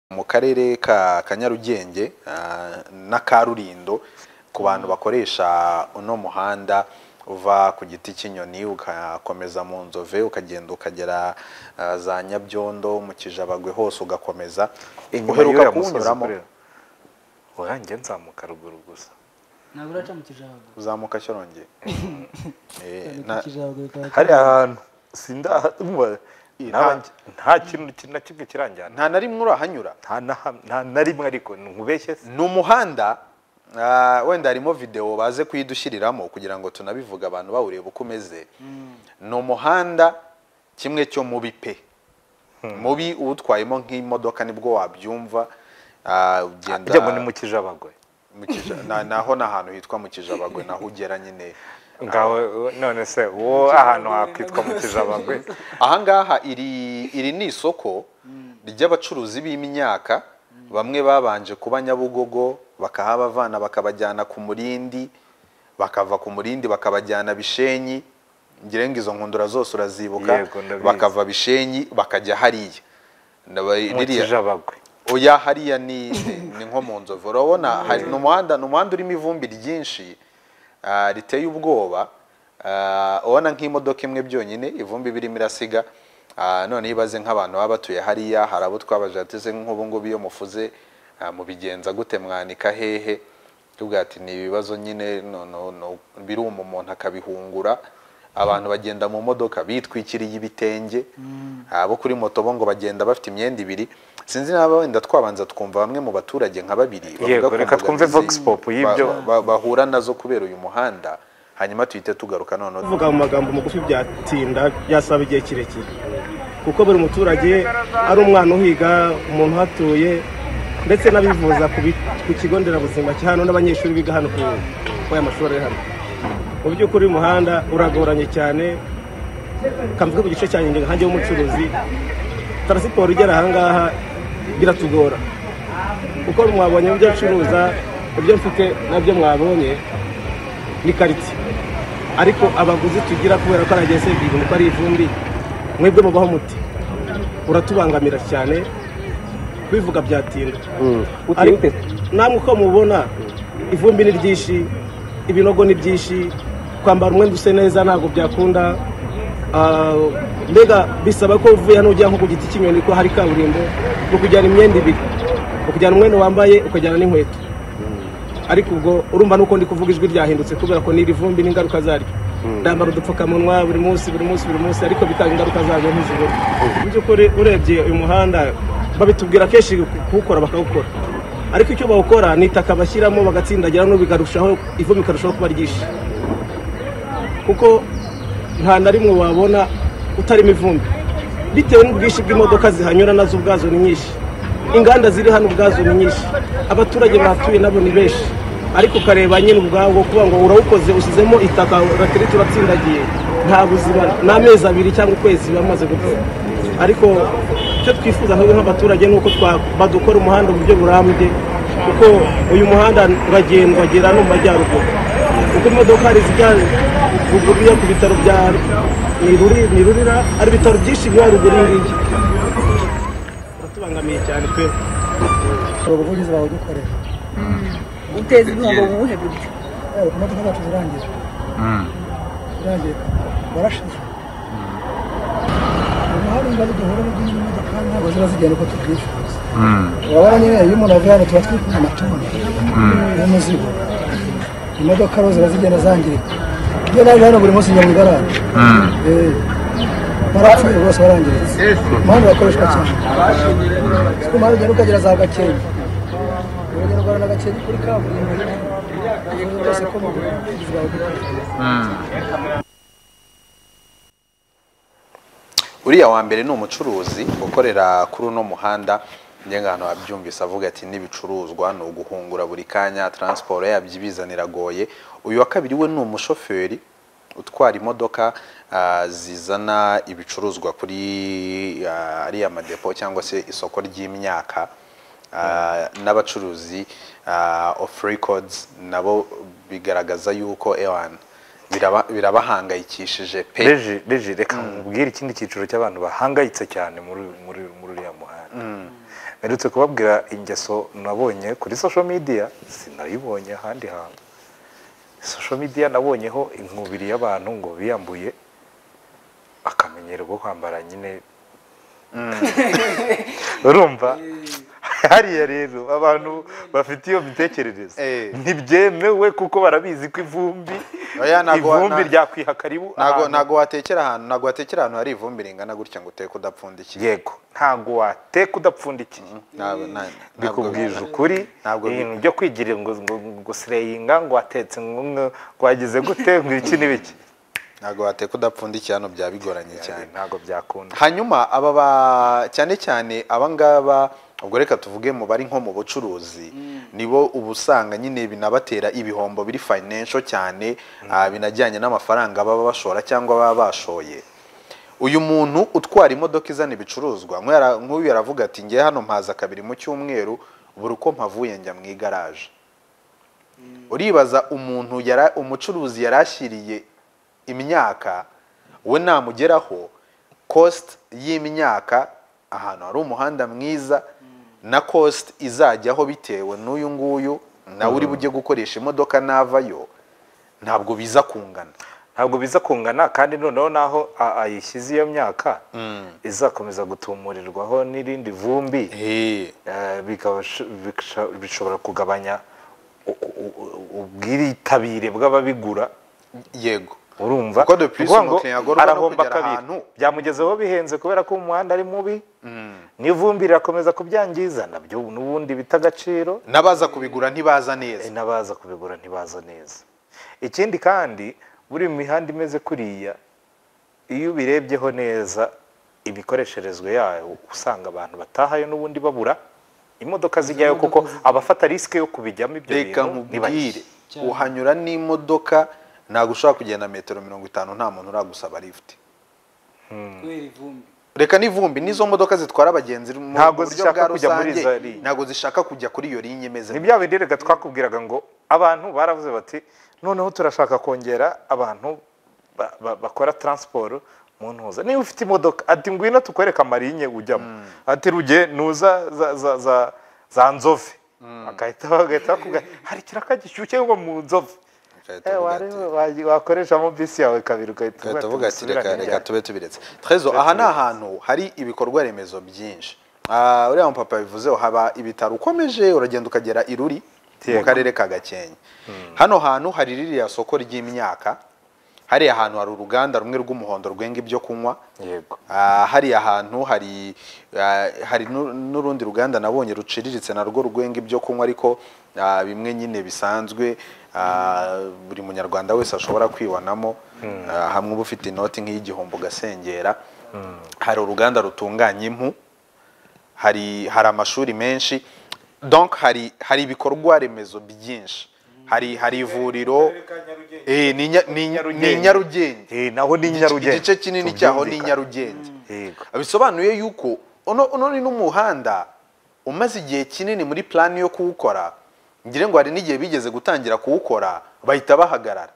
mu karere ka ka Nyarugenge ah, na Karulindo ku bantu bakoresha uno muhanda uva ku giti cy'inyoni ugakomeza mu nzove ukagenda ukagera ah, za Nyabyondo mu Kijabagwe hose ugakomeza y'uriya uheruka musozi kuwunyuramo kurera. orange nzamuka ruguru gusa ntabwo uraca mu kijago uzamuka cyarongeye Eh, Ni ku na- kijago bikaba- hari ahantu sindaha nta- nta kintu ki- na kimwe kiranjyana nta na rimwe urahanyura nta na ham- nta na rimwe ariko nkubeshye se ni umuhanda ah, wenda harimo videwo baze kuyidushyiriramo kugira ngo tunabivuge abantu bawureba uko umeze ni umuhanda kimwe cyo mubi pe mubi uwutwayemo nk'imodoka nibwo wabyumva ah, ugenda ajya ngo ni mu kijabagwe mu Kija- na- naho ni ahantu hitwa mu kijabagwe naho ugera nyine ngawe none se uwo ahantu hakitwa mu kijabagwe ahangaha iri iri ni isoko ry'abacuruzi b'imyaka bamwe babanje kuba nyabugogo bakahabavana bakabajyana ku murindi bakava ku murindi bakabajyana bishenyi ngira ngo izo nkundura zose urazibuka Yego, ndabizi. bakava bishenyi bakajya hariya Ndaba- mu ririya- kijabagwe oya hariya ni ni- ni nko mu nzovu urabona hari ni umuhanda ni umuhanda urimo ivumbi ryinshi ah, riteye ubwoba ah, ubona nk'imodoka imwe byonyine ivumbi birimo irasiga ah, none ibaze nk'abantu baba batuye hariya hari abo twabajateze nk'ubu ngubu iyo mufuze ah, mubigenza gute mwanika hehe tuvuga ati ni ibibazo nyine no- no- no- biruma umuntu akabihungura abantu bagenda mu modoka bitwikiriye ibitenge abo kuri moto bo ngo bagenda bafite imyenda ibiri sinzi niba wenda twabanza twumva bamwe mu baturage nka babiri bavuga Yego, ku reka twumve mbogamizi vox pop y'ibyo. ba- ba- bahura nazo kubera uyu muhanda hanyuma tuhite tugaruka noneho kuvuga mu magambo magufi byatinda byasaba igihe kirekire kuko buri muturage ari umwana uhiga umuntu uhatuye ndetse n'abivuza ku bi- ku kigo nderabuzima cya hano n'abanyeshuri biga hano ku kuri aya mashuri ari hano mu by'ukuri uyu muhanda uragoranye cyane kamvuge ku gice cya nyine nkange w'umucuruzi taransiporo igera ahangaha biratugora kuko mwabonye ibyo ncuruza ibyo mfite nabyo mwabonye ni karitsiye ariko abaguzi tugira kubera ko aragiye se ibintu ko ari ivumbi mwebwe mubaho muti uratubangamira cyane kubivuga byatinda Ari- namwe uko mubona ivumbi ni ryinshi ibinogo ni byinshi kwambara umwenda use neza ntabwo byakunda Ah, mbega bisaba ko uvuye hano ujya nko ku giti cy'inyoni ko hari kaburimbo ni ukujyana imyenda ibiri ukujyana umwenda wambaye ukajyana n'inkweto ariko ubwo urumva nuko ndi kuvuga ijwi ryahindutse kubera ko n'iri vumbi n'ingaruka zaryo ndambara udupfukamunwa buri munsi buri munsi buri munsi ariko bitanga ingaruka zaryo ntizibura mu by'ukuri urebye uyu muhanda babitubwira kenshi ku- kuwukora bakawukora ariko icyo bawukora ni itaka bashyiramo bagatsindagira no bigarushaho ivumbi ikarushaho kuba ryinshi kuko nta na rimwe wabona utarimo ivumbi bitewe n'ubwinshi bw'imodoka zihanyura nazo ubwazo ni nyinshi inganda ziri hano ubwazo ni nyinshi abaturage bahatuye nabo ni benshi ariko ukareba nyine ubwawo kuba ngo urawukoze ushyizemo itaka raterete uratsindagiye nta buzima ni amezi abiri cyangwa ukwezi bamaze gupfa ariko icyo twifuza twebwe nk'abaturage ni uko twa- badukora umuhanda mu buryo burambye kuko uyu muhanda uragendwa agera no mu majyaruguru kuko imodoka hari zijya ruguru yo ku bitaro bya ni Ruri- ni rurira hari ibitaro byinshi biba ruguru y'ingigi uratubangamiye cyane pe hari ubuvugizi bawudukorera uteza ibihombo mu buhe buryo yewe ku modoka zacu zirangira zirangirika barashize umuhanda ibibazo duhura nabyo nyine imodoka ntabwo ziba zigenda uko tubyifuza urabona nyine iyo umuntu avuye hano tuba twikoreye amatoni y'umuzigo imodoka rero ziba zigenda zangirika iyo naje hano buri munsi njya mu igaraje Eh, barapfuye rwose barangiritse umuhanda urakoreshwa cyane kuko umuhanda ugenda ukagera za gakenke urugero rwa na gakenke kuri kaburimbo ibintu byose ko mu buvuzi bawudukorera uriya wa mbere ni umucuruzi ukorera kuri uno muhanda ngenga ahantu wabyumvise avuga ati n'ibicuruzwa ni uguhungura buri kanya taransiporo yabyo ibizanira agoye uyu wa kabiri we ni umushoferi utwara imodoka ah, zizana ibicuruzwa kuri ah, ariya madepo cyangwa se isoko ry'imyaka Ah, n'abacuruzi ah, of records nabo bigaragaza yuko ewan biraba- birabahangayikishije pe reji reji reka nkubwire ikindi cyiciro cy'abantu bahangayitse cyane muri muri muri uriya muhanda mperutse kubabwira ingeso nabonye kuri social media sinayibonye ahandi hantu social media nabonyeho inkubiri y'abantu ngo biyambuye akamenyero ko kwambara nyine urumva hariya rero abantu bafite iyo mitekerereze Eh. ntibyemewe kuko barabizi ko ivumbi Oya, ntago- ivumbi nta- ryakwiha karibu ntago ahantu ntago watekera ahantu ntago watekera ahantu hari ivumbi ringana gutya ngo uteke udapfundikiye yego ntago wateka udapfundikiye Ntabwo- nta- ntabwo bikubwije bihana. ukuri Ntabwo ibintu byo kwigirira ngo ngo gusireyinga ngo watetse ngo ngo wagize gute ngo iki n'ibiki ntabwo wateka udapfundikiye hano byaba bigoranye cyane ntabwo byakunda hanyuma aba ba cyane cyane abangaba ubwo reka tuvuge mu bari nko mu bucuruzi nibo uba usanga nyine binabatera ibihombo biri financial cyane ah, binajyanye n'amafaranga baba bashora cyangwa baba bashoye uyu muntu utwara imodoka izana ibicuruzwa nk'uyu yara- nk'uyu yaravuga ati ngewe hano mpaza kabiri mu cyumweru buri uko mpavuye njya mu igaraje uribaza umuntu yara umucuruzi yari ashyiriye imyaka we namugeraho cost y'imyaka ahantu hari umuhanda mwiza na cost izajyaho bitewe n'uyu nguyu nawe uri bujye gukoresha imodoka navayo ntabwo biza kungana ntabwo biza kungana kandi noneho naho a- ayishyize iyo myaka izakomeza gutumurirwaho n'irindi vumbi Eh, Eh, bikaba sh- bikasha- bishobora kugabanya u- u- u- ubwitabire bw'ababigura yego urumva Kuko de plus Ni ukuvuga ngo umukiriya agorwa no arahomba kugera kabiri ahantu. byamugezeho bihenze kubera ko umuhanda ari mubi n'ivumbi rirakomeza kubyangiza nabyo n'ubundi bita agaciro n'abaza kubigura ntibaza neza n'abaza kubigura ntibaza neza ikindi kandi buri mihanda imeze kuriya iyo ubirebyeho neza imikoresherezwe yayo usanga abantu batahayo n'ubundi babura imodoka zijyayo kuko abafata risike yo kubijyamo ibyo reka bintu ni nkubwire bake. Cyane. uhanyura n'imodoka ntabwo ushobora kugenda metero mirongo itanu nta muntu uragusaba lifuti kubera ivumbi reka n'ivumbi nizo modoka zitwara abagenzi mu Ntabwo buryo zishaka bwa kujya muri rusange, za ligne. ntabwo zishaka kujya kuri iyo linye imeze ni bya bindi reka twakubwiraga ngo abantu baravuze bati noneho turashaka kongera abantu ba- ba- bakora taransiporo mu ntuza niba ufite imodoka ati ngwino tukwereka amarinye ujyamo ati ruge nuza za- za- za- za nzove bagahita bagahita bakubwira hari ikiraka gishyushye ngo mu nzove Bagahita Eh, bavuga wareba, wa- wakoreshamo bisi yawe kabiri ugahita Reka tuvuga ati "Dusubirane reka reka ryari?" tube tubiretse trezo aha ni ahantu hari ibikorwa remezo byinshi Ah, uriya mupapa bivuzeho haba ibitaro ukomeje uragenda ukagera i Ruri mu Yego. karere ka Gakenke hano hantu hari ririya soko ry'imyaka hariya hantu hari uruganda rumwe rw'umuhondo rwenga ibyo kunywa yego Ah, hariya hantu hari ah, hari n'u- n'urundi ruganda nabonye ruciriritse narwo rwenga ibyo kunywa ariko ah, bimwe nyine bisanzwe ah, buri munyarwanda wese ashobora kwibanamo Ah, hamwe uba ufite inoti nk'iy'igihombo ugasengera hari uruganda rutunganya impu hari hari amashuri menshi donc hari hari ibikorwa remezo byinshi hari hari ivuriro Eh, ni Nya- ni- ni Nyarugenge Eh, naho ni nyarugenge igice kinini cyaho ni Tubyumvikane. nyarugenge Yego. bisobanuye yuko uno uno ni n'umuhanda umaze igihe kinini muri plani yo kuwukora ngire ngo hari n'igihe bigeze gutangira kuwukora bahita bahagarara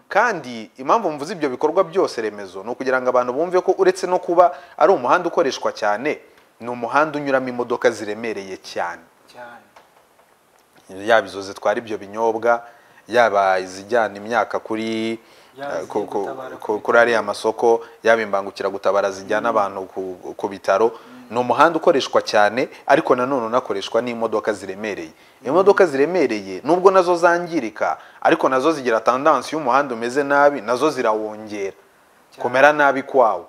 kandi impamvu mvuze ibyo bikorwa byose remezo ni ukugira ngo abantu bumve ko uretse no kuba ari umuhanda ukoreshwa cyane ni umuhanda unyuramo imodoka ziremereye cyane cyane yaba izo zitwara ibyo binyobwa yaba izijyana imyaka kuri Yaba eh, ku- ku- izigutabara ku- kuri ariya masoko yaba imbangukiragutabara zijyana abantu ku- ku bitaro ni umuhanda ukoreshwa cyane ariko nanone unakoreshwa n'imodoka ziremereye imodoka ziremereye nubwo nazo zangirika ariko nazo zigira tandansi y'umuhanda umeze nabi nazo zirawongera kumera nabi kwawo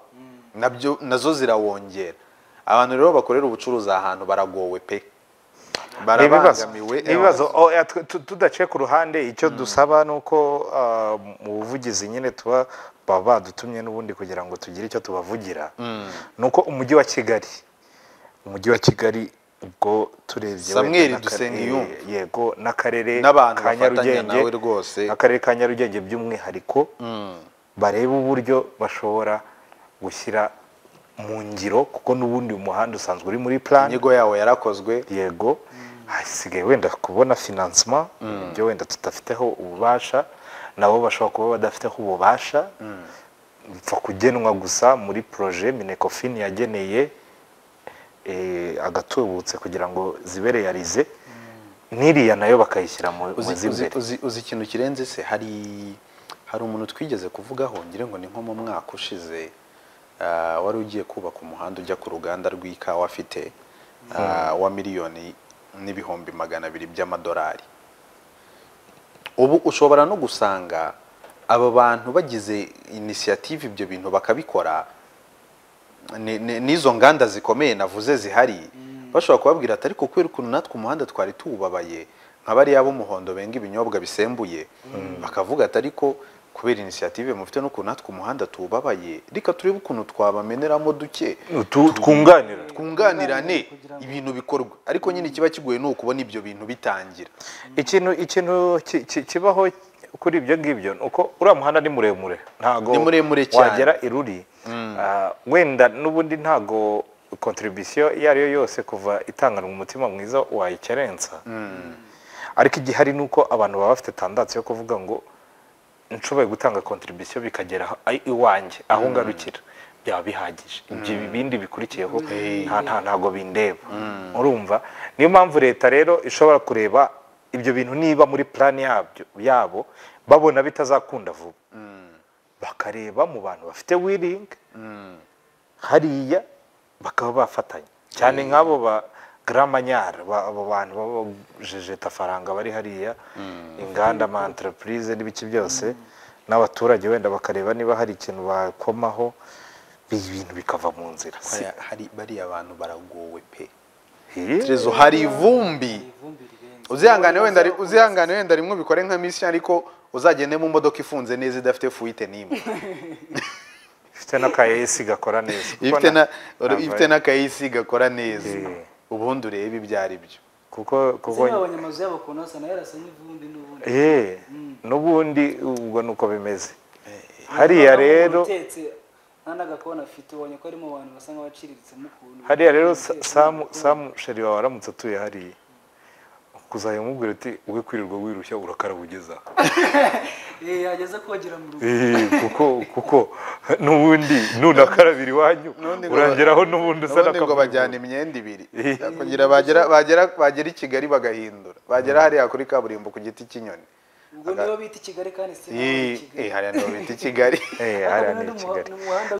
nabyo nazo zirawongera abantu rero bakorera ubucuruzi aha hantu baragowe pe ibibazo barabangamiwe ibibazo oya, tu- tu- tudaciye ku ruhande icyo dusaba ni uko ah, mu buvugizi nyine tuba baba badutumye n'ubundi kugira ngo tugire icyo tubavugira ni uko umujyi wa kigali umujyi wa kigali ubwo turebye wenda Samuel n'akarere- Dusengiyumva. yego n'akarere N'abantu ka bafatanya Nyarugenge, nawe rwose. akarere ka nyarugenge by'umwihariko barebe uburyo bashobora gushyira mu ngiro kuko n'ubundi umuhanda usanzwe uri muri plan inyigo yawo yarakozwe yego hasigaye wenda kubona finansima ibyo wenda tudafiteho ububasha nabo bashobora kuba badafiteho ububasha bipfa kugenwa gusa muri proje minecofin yageneye eh, agatubutse kugira ngo zibe realize n'iriya nayo bakayishyira mu mu uzi, uzi, z'imbere uzi, uzi ikintu kirenze se hari hari umuntu twigeze kuvugaho ngira ngo ni nko mu mwaka ushize ah, wari ugiye kubaka umuhanda ujya ku ruganda rw'ikawa afite ah, wa miliyoni n'ibihumbi magana abiri by'amadolari ubu ushobora no gusanga aba bantu bagize inisiyative ibyo bintu bakabikora ni- ni- n'izo nganda zikomeye navuze zihari bashobora kubabwira ati ariko kubera ukuntu natwe umuhanda twari tuwubabaye nka bariya b'umuhondo benga ibinyobwa bisembuye bakavuga ati ariko kubera inisiyative mufite n'ukuntu natwe umuhanda tuwubabaye reka turebe ukuntu twabameneramo duke Tu- twunganira twunganirane ibintu bikorwa ariko nyine kiba kigoye ni ukubona ibyo bintu bitangira ikintu ikintu ki- ki- kibaho kuri ibyo ngibyo ni uko uriya muhanda ni muremure ntago Ni muremure cyane. wagera iruri Ah, wenda n'ubundi ntago kontribisiyo iyo ari yo yose kuva itanganwa umutima mwiza wayikerensa ariko igihari ni uko abantu baba bafite tandatsi yo kuvuga ngo nshoboye gutanga kontribisiyo bikagera aho- ai- iwanjye aho ngarukira byaba bihagije ibyo bindi bikurikiyeho nta nta ntago bindeba urumva niyo mpamvu leta rero ishobora kureba ibyo bintu niba muri plan yabyo yabo babona bitazakunda vuba bakareba mu bantu bafite willing hariya bakaba bafatanya cyane nk'abo ba gramanyara ba- abo bantu b'abajejetafaranga bari hariya inganda ama entreprise n'ibiki byose n'abaturage wenda bakareba niba hari ikintu bakomaho ibi bintu bikava mu nzira Si- Hari- hari bariya bantu baragowe pe Eh, Terezo, hari ivumbi ivumbi rirenze uzihangane wenda ri- uzihangane wenda rimwe ubikore nka misi ariko uzagende mu modoka ifunze neza idafite fuite n'imwe ifite n'akayesi gakora neza kuko ifite na na- uru- ntabwo ifite ari- n'akayisi gakora neza Eh. ubundi urebe ibyo ari byo kuko kuko ndetse n'abanya amazu yabo ukuntu hasa nayo arasa n'ivumbi n'ubundi eh n'ubundi ubwo nuko bimeze hariya Ntabwo rero umuntu utetse nta n'agakoni afite ubonye ko harimo abantu basa nk'abaciritsemo ukuntu hariya rero Sa- samu samu sheri wawe aramutse atuye hariya kuzajya umubwira uti we kwirirwa wirushya urakara ugeza aha." Eh, yageze kogera mu rugo Eh, kuko kuko n'ubundi nunakarabira iwanyu N'ubundi ngo ba- urangeraho n'ubundi usa n'ubundi ngo n'akavuyo. bajyana imyenda ibiri kugira bagera bagera bagera i kigali bagahindura bagera hariya kuri kaburimbo ku giti cy'inyoni ubwo nibo bita i kigali kandi si naho bita i Eh, kigali eh, hariya niho bita i kigali Eh, Ariko hariya ni ni i umuha- kigali ni umuhanda